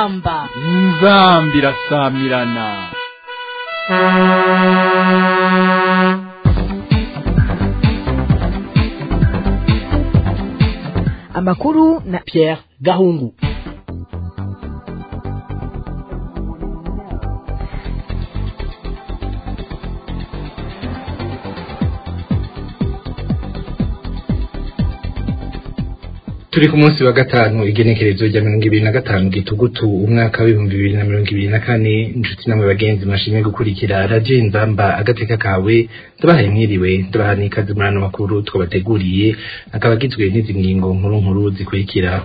inzamba inzambi irasamirana amakuru na Pierre Gahungu turi ku munsi wa gatanu igenekerezo rya mirongo ibiri na gatanu gitugutu umwaka w'ibihumbi bibiri na mirongo ibiri na kane inshuti namwe bagenzi mwashimye gukurikira radiyo inzamba agateka kawe ndabahaye mwiriwe ndabaha n'ikaze muri ano makuru twabateguriye akaba agizwe n'izi ngingo nkuru nkuru zikurikira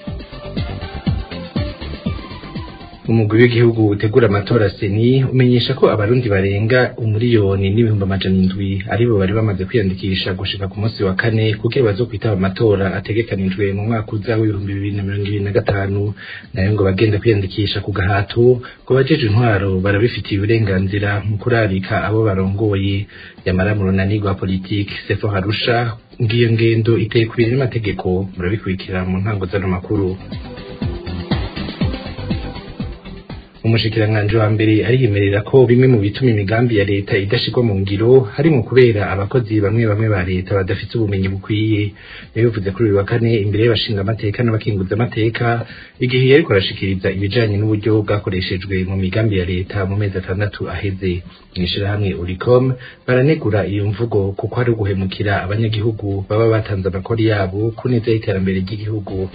umugwi w'igihugu utegura amatora seni umenyesha ko abarundi barenga umuriyoni n'ibihumbi amajana indwi aribo bari bamaze kwiyandikisha gushika ku munsi wa kane kugira bazokwitaba amatora ategekanijwe mu mwaka uza w'ibihumbi bibiri na mirongo ibiri na gatanu nayo ngo bagenda kwiyandikisha ku gahato ngo bajeje intwaro barabifitiye uburenganzira mu kurarika abo barongoye yamara mu runani rwa politiki sefo harusha ngiyo ngendo iteye kubiri n'amategeko murabikurikira mu ntango z'ano makuru umushikiranganji wa mbere ariyemerera ko bimwe mu bituma imigambi ya leta idashirwa mu ngiro harimo kubera abakozi bamwe bamwe ba leta badafite ubumenyi bukwiye yabivuze kuri uyu wa kane imbere y'abashinga amateka n'abakinguza amateka igihe yariko arashikiriza ibijanye n'uburyo bwakoreshejwe mu migambi ya leta mu mezi atandatu aheze mw'ishirahamwe uricom baranegura iyo mvugo kuko ari uguhemukira abanyagihugu baba batanze amakori yabo ku neza y'iterambere ry'igihugu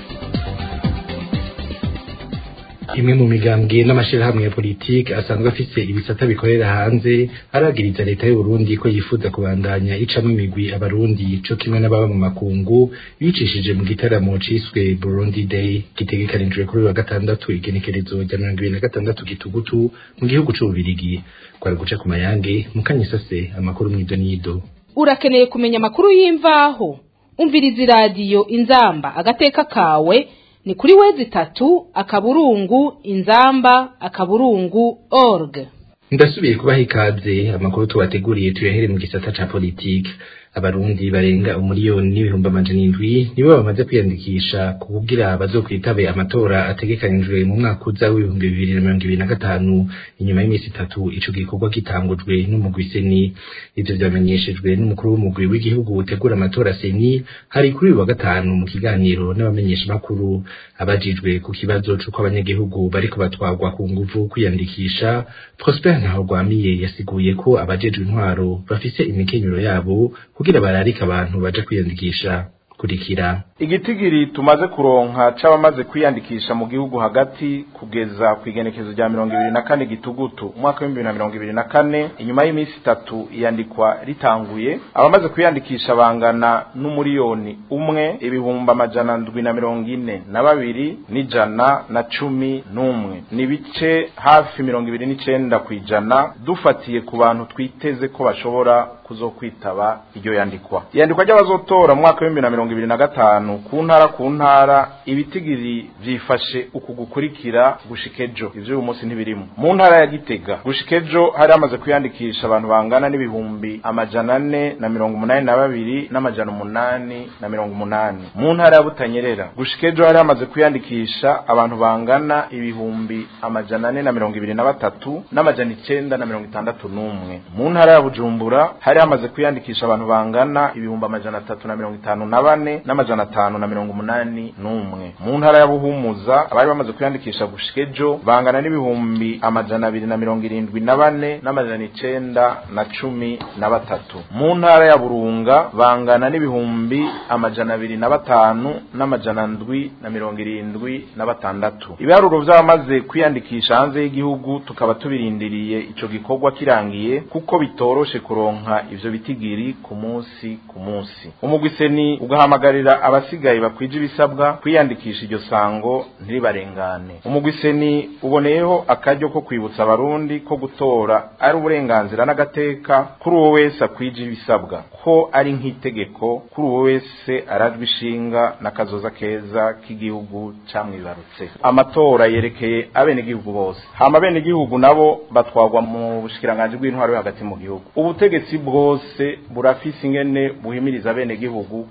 imwe mu migambwe n'amashirahamwe ya politiki asanzwe afise ibisata bikorera hanze aragiriza leta y'u Burundi ko yifuza kubandanya icamwo imigwi abarundi co kimwe n'ababa mu makungu bicishije mu gitaramo ciswe Burundi Day gitegekanijwe kuri uyu wa gatandatu igenekerezo rya mirongo ibiri na gatandatu gitugutu mu gihugu c'ububirigi kwari guca ku mayange mukanyisase amakuru mw'ido n'ido urakeneye kumenya amakuru y'imvaho umviriza iradiyo inzamba agateka kawe ni kuri wezi tatu akaburungu inzamba akaburungu org ndasubiye kubaha ikaze amakuru tubateguriye tuyahere mu gisata ca politiki abarundi barenga umuriyoni n'ibihumbi amajana indwi nibo bamaze kwiyandikisha kugira bazokwitabe amatora ategekanijwe mu mwaka uza w'ibihumbi bibiri na mirongo ibiri na gatanu inyuma y'iminsi itatu ico gikorwa gitangujwe n'umugwi seni ivyo vyamenyeshejwe n'umukuru w'umugwi w'igihugu utegura amatora seni hari kuri uyu wa gatanu mu kiganiro n'abamenyesha makuru abajijwe ku kibazo c'uko abanyagihugu bariko batwarwa ku nguvu kwiyandikisha Prosper Ntahorwamiye yasiguye ko abajejwe intwaro bafise imikenyero yabo kugira bararike abantu baje kwiyandikisha kurikira igitigiri tumaze kuronka c'abamaze kwiyandikisha mu gihugu hagati kugeza ku igenekezo rya mirongo ibiri na kane gitugutu umwaka w'ibihumbi bibiri na mirongo ibiri na kane inyuma y'iminsi itatu iyandikwa ritanguye abamaze kwiyandikisha bangana n'umuriyoni umwe ibihumbi amajana ndwi na mirongo ine na babiri n'ijana na cumi n'umwe ni bice hafi mirongo ibiri n'icenda kw'ijana dufatiye ku bantu twiteze ko bashobora kuzokwitaba iryo yandikwa iyandikwa ry'abazotora mu mwaka w'ibihumbi na mirongo ibiri na gatanu ku ntara ku ntara ibitigiri vyifashe uku gukurikira gushika ejo ivyo uyu munsi ntibirimo mu ntara ya gitega gushika ejo hari hamaze kwiyandikisha abantu bangana n'ibihumbi amajana ane na mirongo umunani na babiri n'amajana umunani na mirongo umunani mu ntara ya butanyerera gushika ejo hari hamaze kwiyandikisha abantu bangana ibihumbi amajana ane na mirongo ibiri na batatu n'amajana icenda na mirongo itandatu n'umwe mu ntara ya bujumbura hari hamaze kwiyandikisha abantu bangana ibihumbi amajana atatu na mirongo itanu na bane n'amajana atanu na mirongo umunani n'umwe mu ntara ya buhumuza abari bamaze kwiyandikisha gushika ejo bangana n'ibihumbi amajana abiri na mirongo irindwi na bane n'amajana icenda na cumi na batatu mu ntara ya burunga bangana n'ibihumbi amajana abiri na batanu n'amajana ndwi na mirongo irindwi na batandatu ibiharuro vy'abamaze kwiyandikisha hanze y'igihugu tukaba tubirindiriye ico gikorwa kirangiye kuko bitoroshe kuronka ivyo bitigiri ku munsi ku munsi umugwi seni ugahamagarira abasigaye bakwije ibisabwa kwiyandikisha iryo sango ntiribarengane umugwi seni uboneyeho akaryo ko kwibutsa abarundi ko gutora ari uburenganzira n'agateka kuri uwo wese akwije ibisabwa ko ari nk'itegeko kuri uwo wese arajwe ishinga n'akazoza keza k'igihugu camwibarutse amatora yerekeye abenegihugu bose hama abenegihugu nabo batwagwa mu bushikiranganji bw'intwaro yo hagati mu gihugu ubutegetsi bwose burafise ingene buhimiriza abenegihugu kwitaba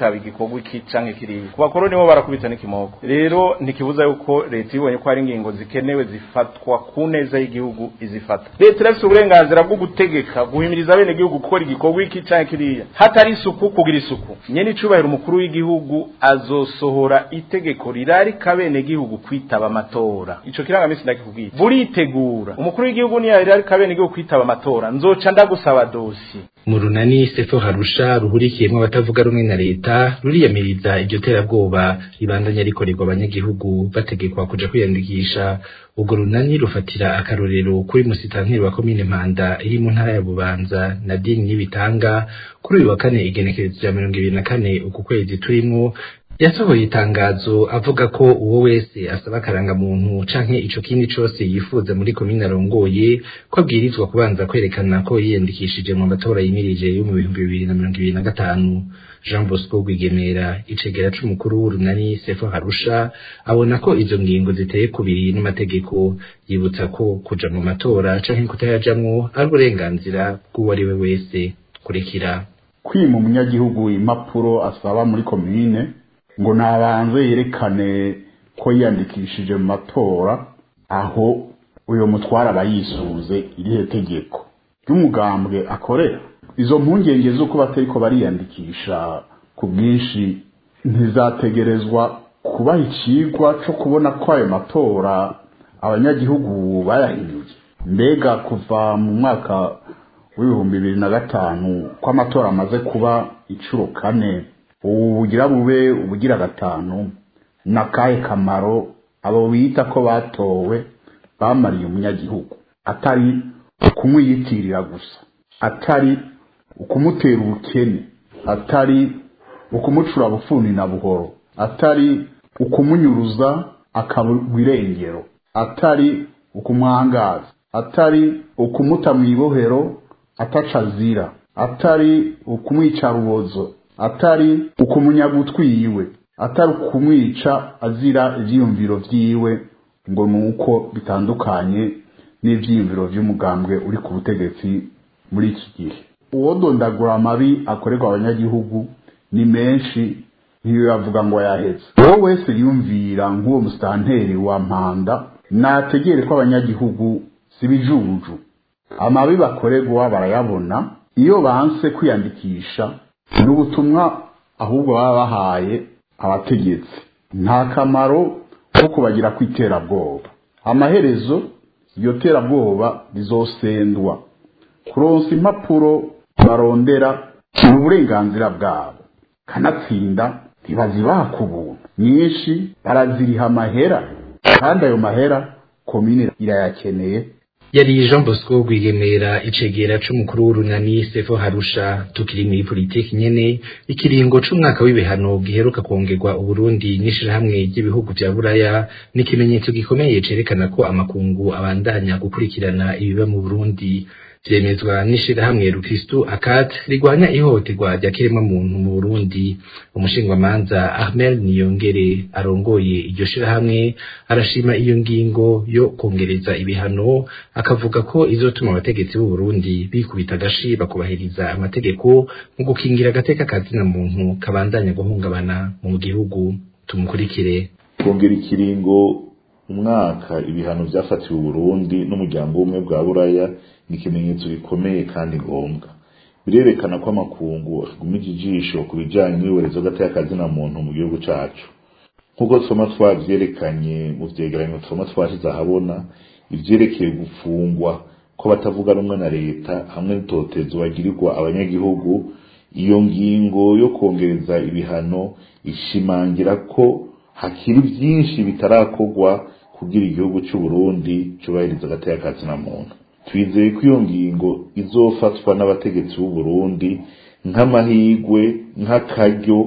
baraba igikorwa iki canke kiriya ku bakoroni bo barakubita n'ikimoko rero ntikibuza yuko leta ibonye ko hari ingingo zikenewe zifatwa ku neza y'igihugu izifata leta irafise uburenganzira bwo gutegeka guhimiriza bene igihugu gukora igikorwa iki canke kiriya hatari isuku kugira isuku nyene icubahiro umukuru w'igihugu azosohora itegeko rirarika bene igihugu kwitaba amatora ico kirangamisi ndakikubwira buritegura umukuru w'igihugu niyo rirarika bene igihugu kwitaba amatora nzoca ndagusaba dosi mu runani sefo harusha ruhurikiyemo abatavuga rumwe na leta ruriyamiriza iryo terabwoba ribandanya rikorerwa abanyagihugu bategekwa kuja kwiyandikisha urwo runani rufatira akarorero kuri musitanteri wa komine mpanda iri mu ntara ya bubanza nadine n'ibitanga kuri uyu wa kane igenekerezo rya mirongo ibiri na kane uku kwezi turimwo yasohoye itangazo avuga ko uwo wese asaba akarangamuntu canke ico kindi cose yifuza muri komine arongoye ko abwirizwa kubanza kwerekana ko yiyandikishije mu matora yimirije yo mu bihumbi bibiri na mirongo ibiri na gatanu jean bosco rwigemera icegera c'umukuru w'urunani sefo harusha abona ko izo ngingo ziteye kubiri n'amategeko yibutsa ko kuja mu matora canke kutayajamwo ari uburenganzira bw'uwo ari we wese kurikira kwima umunyagihugu impapuro asaba muri komine ngo nabanze yerekane ko yiyandikishije mu matora aho uyo mutwara aba yisuze irihe tegeko ry'umugambwe akorera izo mpungenge z'uko batariko bariyandikisha ku bwinshi ntizategerezwa kubaha icigwa co kubona ko ayo matora abanyagihugu bayahinyuye mbega kuva mu mwaka w'ibihumbi bibiri na gatanu ko amatora amaze kuba incuro kane ubu bugira bube ubugira gatanu n'akahe kamaro abo bita ko batowe bamariye umunyagihugu atari ukumwiyitirira gusa atari ukumutera ubukene atari ukumucura bufuni na buhoro atari ukumunyuruza akabugwa irengero atari ukumwangaza atari ukumuta mu ibohero ataca azira atari ukumwica rubozo atari ukumunyaga utwiwe atari ukumwica azira ivyiyumviro vyiwe ngo nuko bitandukanye n'ivyiyumviro vy'umugambwe uri ku butegetsi muri iki gihe uwodondagura amabi akorerwa abanyagihugu ni menshi ntiyavuga ngo yaheze uwo wese yumvira nk'uwo musitanteri wa mpanda nategere ko abanyagihugu si bijuju amabi bakorerwa barayabona iyo banse kwiyandikisha ni ubutumwa ahubwo baba bahaye abategetsi nta kamaro ko kubagira ku iterabwoba amaherezo iyo terabwoba rizosendwa kuronsa impapuro barondera ni uburenganzira bwabo kanatsinda ntibazibaha ku buntu nyinshi baraziriha amahera kandi ayo mahera komine irayakeneye yari Jean Bosco Rwigemera icegera c'umukuru w'urunani Sefo Harusha tukiri muri politiki nyene ikiringo c'umwaka w'ibihano giheruka kongerwa Uburundi n'ishirahamwe ry'ibihugu vya Buraya ni ikimenyetso gikomeye cerekana ko amakungu abandanya gukurikirana ibiba mu Burundi vyemezwa n'ishirahamwe Rukristo Akat rigwanya ihohoterwa rya kiremwa muntu mu Burundi umushingwamanza Ahmed Niyongere arongoye iryo shirahamwe arashima iyo ngingo yo kongereza ibihano akavuga ko izotuma abategetsi b'u Burundi bikubita agashi bakubahiriza amategeko mu gukingira agateka kazina muntu kabandanya guhungabana mu gihugu tumukurikire kongera ikiringo umwaka ibihano byafatiwe Burundi n'umuryango w'ubumwe bwa Buraya ni ikimenyetso gikomeye kandi ngombwa birerekana ko amakungu agumije ijisho ku bijyanye n'iyoborezo gateka na muntu mu gihugu cyacu nk'uko twama twavyerekanye mu vyegeranyo twama twashize ahabona ivyerekeye gufungwa ko batavuga rumwe na leta hamwe n'itotezo bagirirwa abanyagihugu iyo ngingo yo kongereza ibihano ishimangira ko hakiri byinshi bitarakorwa kugira igihugu cy'u Burundi cyubahiriza agateka na muntu twizeye ko iyo ngingo izofatwa n'abategetsi b'u Burundi nk'amahigwe nk'akaryo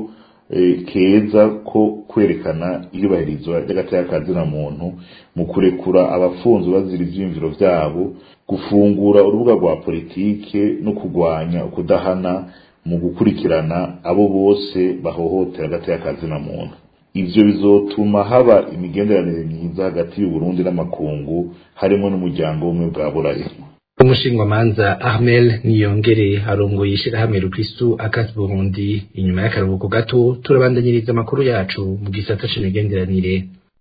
keza ko kwerekana iyubahirizwa ry'agateka na muntu mu kurekura abafunzwe bazira ivyiyumviro vyabo gufungura urubuga rwa politike no kurwanya ukudahana mu gukurikirana abo bose bahohotera agateka na muntu ivyo bizotuma haba imigenderanire myiza hagati y'u Burundi n'amakungu harimo n'umuryango w'ubumwe bwa Buraya umushingwamanza Ahmel Niyongere arongoye ishirahamwe Rukristu Akas Burundi inyuma y'akaruhuko gato turabandanyiriza amakuru yacu mu gisata c'imigenderanire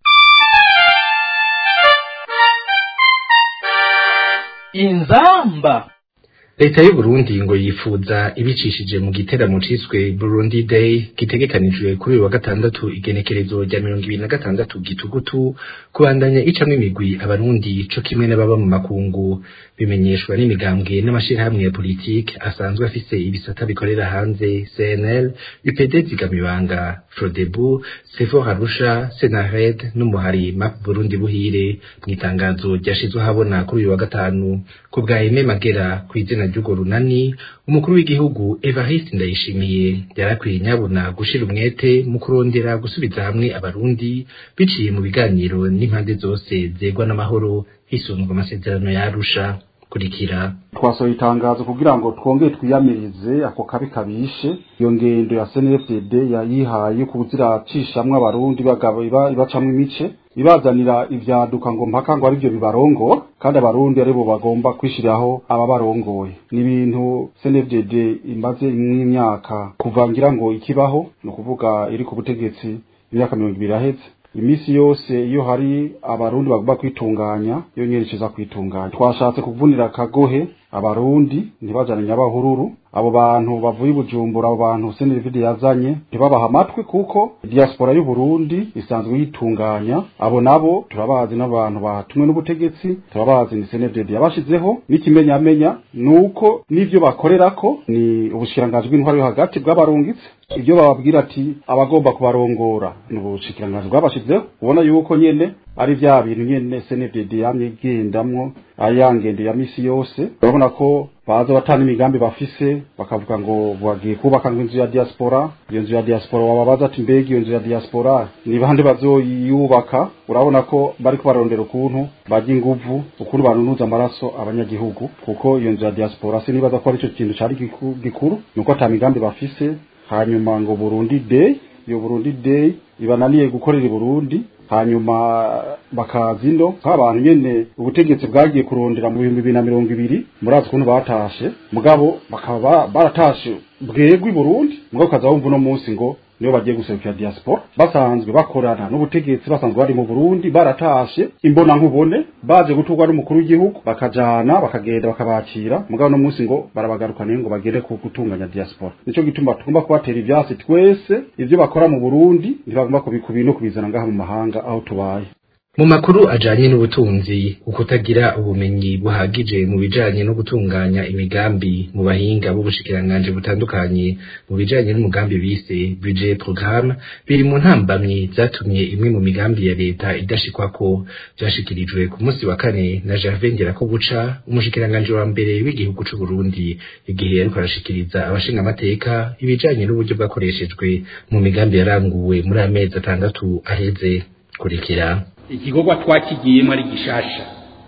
inzamba leta y'u Burundi ngo yifuza ibicishije mu giteramo ciswe Burundi Day gitegekanijwe kuri uyu wa gatandatu igenekerezo rya mirongo ibiri na gatandatu gitugutu kubandanya icamwo imigwi abarundi co kimwe n'ababa mu makungu bimenyeshwa n'imigambwe n'amashirahamwe ya politike asanzwe afise ibisata bikorera hanze CNL UPD Zigamibanga Frodebu Sefor Arusha Senared n'umuhari MAP Burundi Buhire mu itangazo ryashizwe habona kuri uyu wa gatanu ku bwa Aime Magera kw'izina ry'urwo runani umukuru w'igihugu Evariste Ndayishimiye yarakwiye nyabuna gushira umwete mu kurondera gusubiza hamwe abarundi biciye mu biganiro n'impande zose zegwa n'amahoro hisunzwe amasezerano ya Arusha kurikira twasohoye itangazo kugira ngo twongere twiyamirize ako kabi kabishe iyo ngendo ya CNFDD yayihaye kuziracishamwe abarundi bagabo ibacamwe imice ibazanira ivyaduka ngo mpaka ngo arivyo bibarongo kandi abarundi aribo bagomba kwishiraho ababarongoye ni ibintu CNFDD imaze imyaka kuva ngira ngo ikibaho ni ukuvuga iri ku butegetsi imyaka mirongo ibiri aheze imisi yose iyo hari abarundi bagomba kwitunganya iyo nyerekeza kwitunganya twashatse kuvunira akagohe abarundi ntibajane nyabahururu abo bantu bavuye i bujumbura abo bantu senevide yazanye ntibabaha amatwi kuko diaspora y'u Burundi isanzwe yitunganya abo nabo turabazi n'abantu batumwe n'ubutegetsi turabazi ni senevide yabashizeho n'ikimenyamenya nuko n'ivyo bakorerako ni ubushikiranganji bw'intwaro yo hagati bw'abarungitse ibyo bababwira ati abagomba kubarongora ni ubushikiranganji bwabashizeho ubona yuko nyene ari vya bintu nyene senevide yamye igendamwo ayangende ya misi yose urabona ko baza batana imigambi bafise bakavuga ngo bagiye kubaka ngo inzu ya diaspora iyo nzu ya diaspora wababaza ati mbega iyo nzu ya diaspora ni bande bazoyubaka urabona ko bariko barondera ukuntu bajya inguvu ukuntu banunuza amaraso abanyagihugu kuko iyo nzu ya diaspora sinibaza ko ari cyo kintu cari gikuru nuko ata migambi bafise hanyuma ngo Burundi Day iyo Burundi Day ibananiye gukorera i Burundi hanyuma bakaza ino nk'abantu nyene ubutegetsi bwagiye kurondera mu bihumbi bibiri na mirongo ibiri murazi ukuntu batashe mugabo bakaba baratashe bwegwa i Burundi mugabo ukaza wumva uno munsi ngo niyo bagiye guserukira diaspora basanzwe bakorana n'ubutegetsi basanzwe bari mu Burundi baratashe imbona nkubone baje guturwa n'umukuru w'igihugu bakajana bakagenda bakabakira mugabo no munsi ngo barabagarukaniye ngo bagende ku gutunganya diaspora nico gituma tugomba kubatera ivyasi twese ivyo bakora mu Burundi ntibagomba kubikubi no kubizana ngaha mu mahanga aho tubaye mu makuru ajanye n'ubutunzi ukutagira ubumenyi buhagije mu bijanye no gutunganya imigambi mu bahinga b'ubushikiranganji butandukanye mu bijanye n'umugambi bise budget programme biri mu ntambamyi zatumye imwe mu migambi ya leta idashikwako vyashikirijwe ku munsi wa kane na Gervais Ngirakobuca umushikiranganji wa mbere w'igihugu c'u Burundi igihe yariko arashikiriza abashinga amateka ibijanye n'uburyo bwakoreshejwe mu migambi yaranguwe muri amezi atandatu aheze kurikira igikorwa twakigiyemo ari gishasha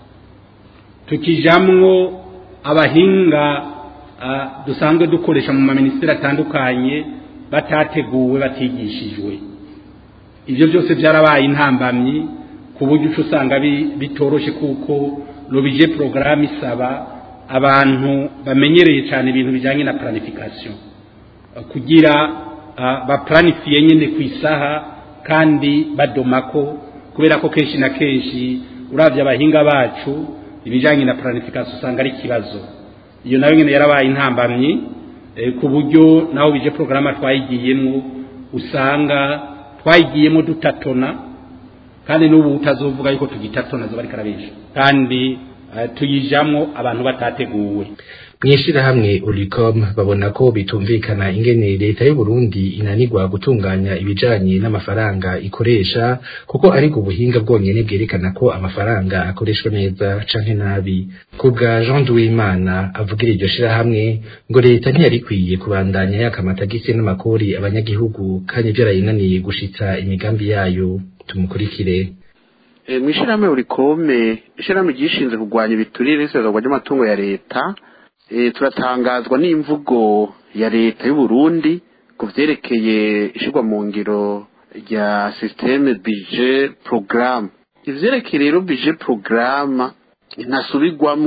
tukijamwo abahinga dusanzwe dukoresha mu maminisitiri atandukanye batateguwe batigishijwe ibyo byose byarabaye intambamyi ku buryo uca usanga bitoroshe kuko rubije porogaramu isaba abantu bamenyereye cyane ibintu bijyanye na planification kugira baplanifiye nyine ku isaha kandi badomako kubera ko kenshi na kenshi urabye abahinga bacu ibijyanye na planification usanga ari ikibazo iyo nayo nyine yarabaye intambamyi ku buryo naho bije porogaramu twayigiyemo usanga twayigiyemo dutatona kandi n'ubu utazovuga yuko tugitatona zo bari karabesha kandi tuyijamwo abantu batateguwe mw'ishirahamwe Ulicom babona ko bitumvikana ingene leta y'u Burundi inanirwa gutunganya ibijanye n'amafaranga ikoresha kuko ari ubuhinga bwonyene bwerekana ko amafaranga akoreshwa neza canke nabi kubwa Jean Duwimana avugira iryo shirahamwe ngo leta ntiyari ikwiye kubandanya yaka amatagisi n'amakori abanyagihugu kandi vyarayinaniye gushitsa imigambi yayo tumukurikire mw'ishirahamwe Ulicome ishirahamwe ryishinze kurwanya ibiturire n'isezerwa ry'amatungo ya leta turatangazwa n'imvugo ya leta y'u Burundi ku vyerekeye ishirwa mu ngiro rya systeme budget programme ivyerekeye rero budget programme ntasubirwamwo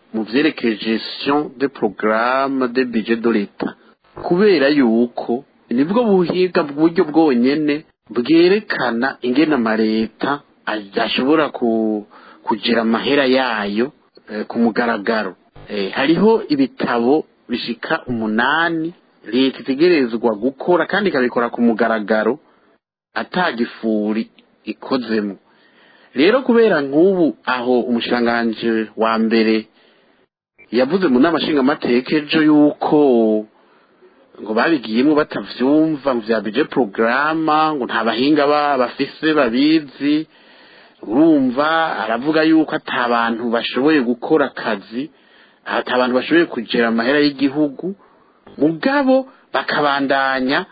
mu vyerekeye gestion de programme de budget de l'etat kubera yuko nibwo buhiga buryo bwonyene bwerekana ingene amaleta ashobora ku, kugira amahera yayo eh, ku mugaragaro eh, hariho ibitabo bishika umunani leta itegerezwa gukora kandi ikabikora ku mugaragaro atagifuri ikozemo rero kubera nk'ubu aho umushikiranganji wa mbere yavuze mu nama nshingamateka ejo yuko ngo babigiyemo batavyumva ngo vya budget programa ngo nta bahinga ba bafise babizi urumva aravuga yuko ata bantu bashoboye gukora akazi ata bantu bashoboye kugera amahera y'igihugu mugabo bakabandanya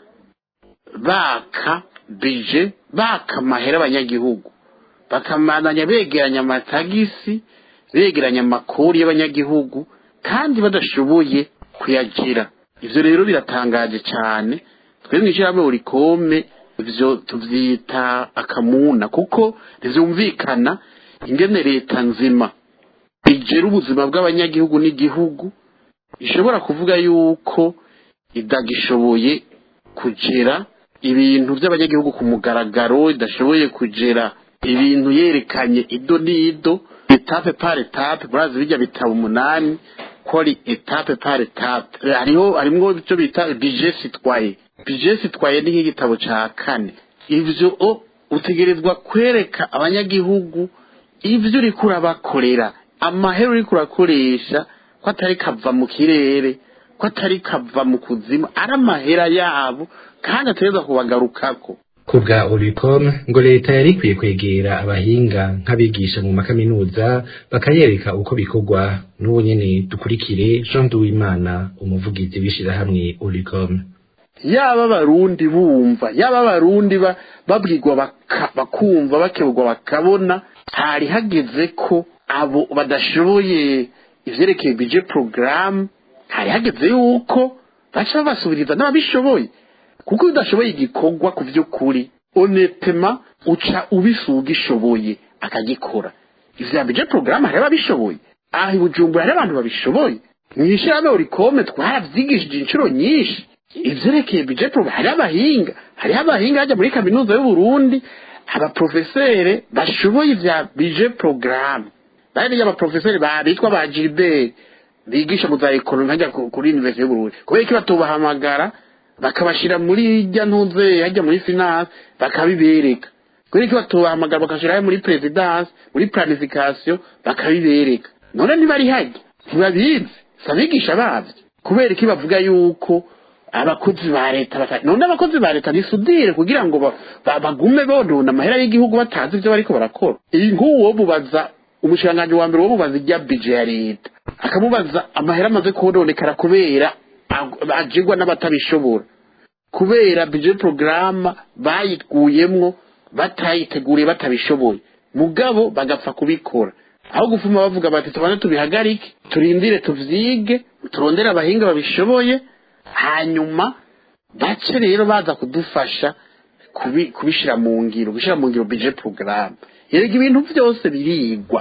baka bije baka amahera abanyagihugu bakamandanya begeranya amatagisi begeranya amakuru y'abanyagihugu kandi badashoboye kuyagira ivyo rero biratangaje cyane twe mw'ishyirahamwe urikome ivyo tuvyita akamuna kuko ntivyumvikana ingene leta nzima igera ubuzima bw'abanyagihugu n'igihugu ishobora kuvuga yuko idagishoboye kugera ibintu by'abanyagihugu ku mugaragaro idashoboye kugera ibintu yerekanye ido n'ido etape par etape murazi bijya bitabo umunani ko ari etape par etape hariho harimwo icyo bita budget citoyen budget citoyen ni nk'igitabo ca kane ivyo o utegerezwa kwereka abanyagihugu ivyo uriko urabakorera amahera uriko urakoresha ko atari kava mu kirere ko atari kava mu kuzimu ari amahera yabo kandi ategerezwa kubagarukako kubwa Oricom ngo leta yari ikwiye kwegera abahinga nk'abigisha mu makaminuza bakayereka uko bikorwa n'ubu nyene dukurikire Jean Duwimana umuvugizi w'ishirahamwe Oricom yaba abarundi bumva yaba abarundi ba- babwirwa baka- bakumva bakebwa bakabona hari hageze ko abo badashoboye ivyerekeye budget programme hari hageze yuko baca babasubiriza n'ababishoboye kuko iyo udashoboye igikorwa ku by'ukuri honetema uca ubisuga ishoboye akagikora ivya budget programme hari ababishoboye aha i bujumbura hari abantu babishoboye mw'ishyirahamwe urikome twaravyigishije inshuro nyinshi ivyerekeye budget programme hari abahinga hariho abahinga hajya muri kaminuza y'uburundi abaprofesere bashoboye ivya budget programme bariya abaprofeseri ba bitwa ba gilbert bigisha mu za ekonomi hajya ku- kuri universite y'uburundi kubera ko batubahamagara bakabashira muri irya ntuze hajya muri finance bakabibereka kubera ko batubahamagara bakashirayo muri presidence muri planification bakabibereka none ntibari hajya ntibabizi si abigisha babyo kubera ko bavuga yuko abakozi ba leta bata- none abakozi ba leta nisudire kugira ngo ba- ba- bagume bonona amahera y'igihugu batazi ibyo bariko barakora iyi nk'uwo wo mubaza umushikiranganji wa mbere wo mubaza irya bije ya leta akamubaza amahera amaze kononekara kubera ag- agirwa n'abatabishobora kubera bije porogaramu bayikuyemwo batayiteguriye batabishoboye mugabo bagapfa kubikora aho gufuma bavuga bati tubanze tubihagarike turindire tuvyige turondere abahinga babishoboye hanyuma bace rero baza kudufasha kubi- kubishira mu ngiro gushyira mu ngiro bije porogaramu yerega ibintu byose birigwa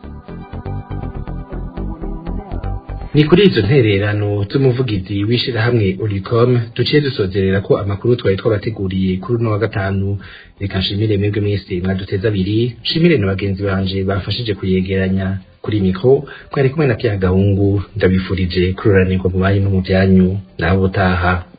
ni kuri izo ntererano z'umuvugizi w'ishirahamwe Oricom duciye dusozerera ko amakuru twari twabateguriye kuri uno wa gatanu reka nshimire mwebwe mwese mwaduteze abiri nshimire na bagenzi banje bafashije kuyegeranya kuri mikro mwari kumwe na Pierre Gahungu ndabifurije kuroranirwa mu banyu no mu byanyu naho ubutaha